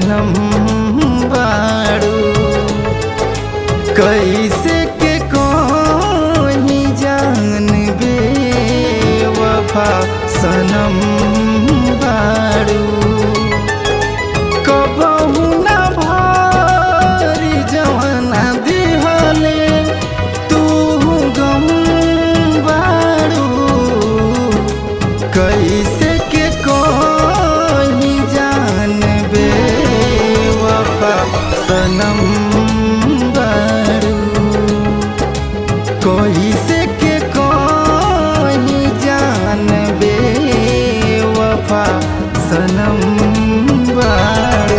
सनम बाड़ू कैसे के कोई जान बे वफा सनम बाड़ू कबहू ना भारी जवाना दिहले तू गम बाड़ू कैसे के कोई जान बे वफा सनम बाड़ू कैसे के कोई जान बे वफा सनम बाड़ू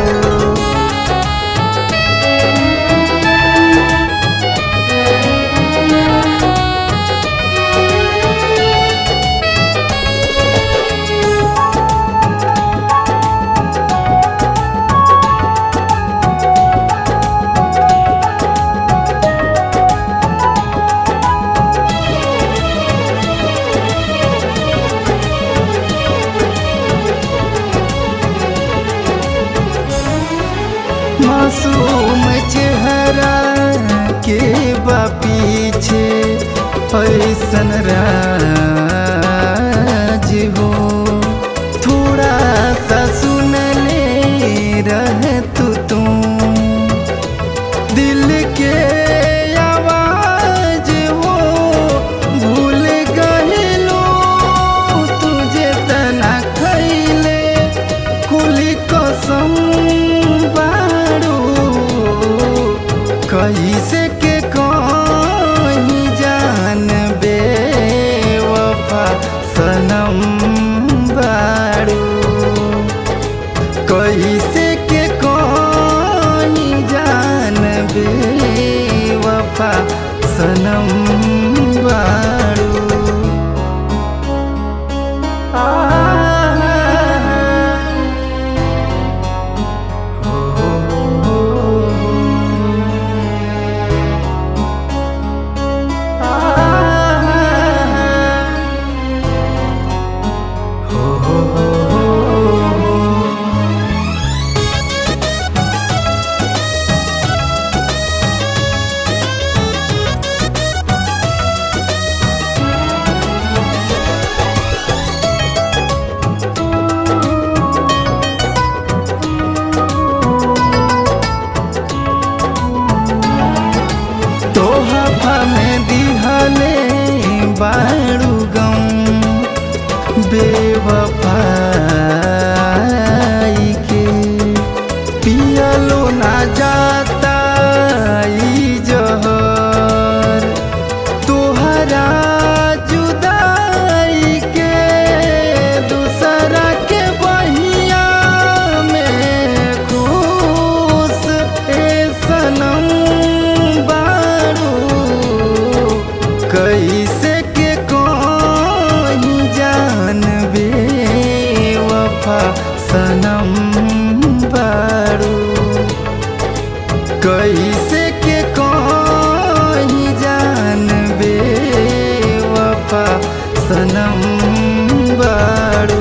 मासूम चेहरा के बा पीछे ऐसन राज हो थोड़ा सा सुन ले रह तू तुम दिल के आवाज हो भूल गहिलो तुझे तना खैले कुली कसम बाड़ू कैसे के कहीं जान बे वफा सनम बाड़ू कैसे के कहीं जान बे वफा सनम बाड़ू आ तोहफा में दिहले बाड़ू गम बेवफाई के पियलो ना जाता ई जहर तोहरा जुदाई के दूसरा के बहिया में खुश ए सनम बाड़ू कैसे के कोई जान बे वफा सनम बाड़ू कैसे के कोई जान बे वफा सनम बाड़ू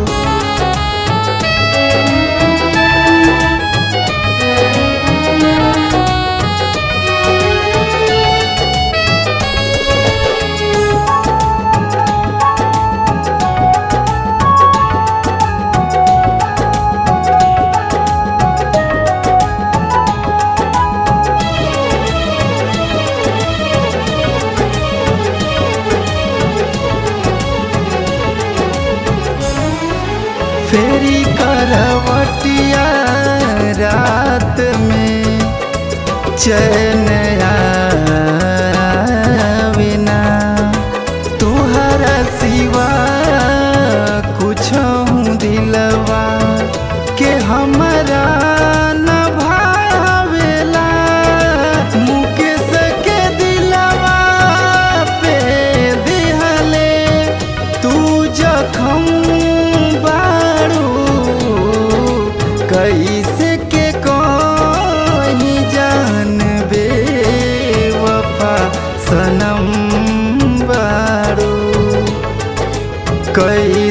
फेरी करवटिया रात में चैन आवेना तुहरा सिवा कुछ दिलवा के हमरा न भावेला मुकेश के दिलवा पे दिहले तू जखम बाड़ू कैसे के कहीं जान बे वफा सनम बाड़ू कई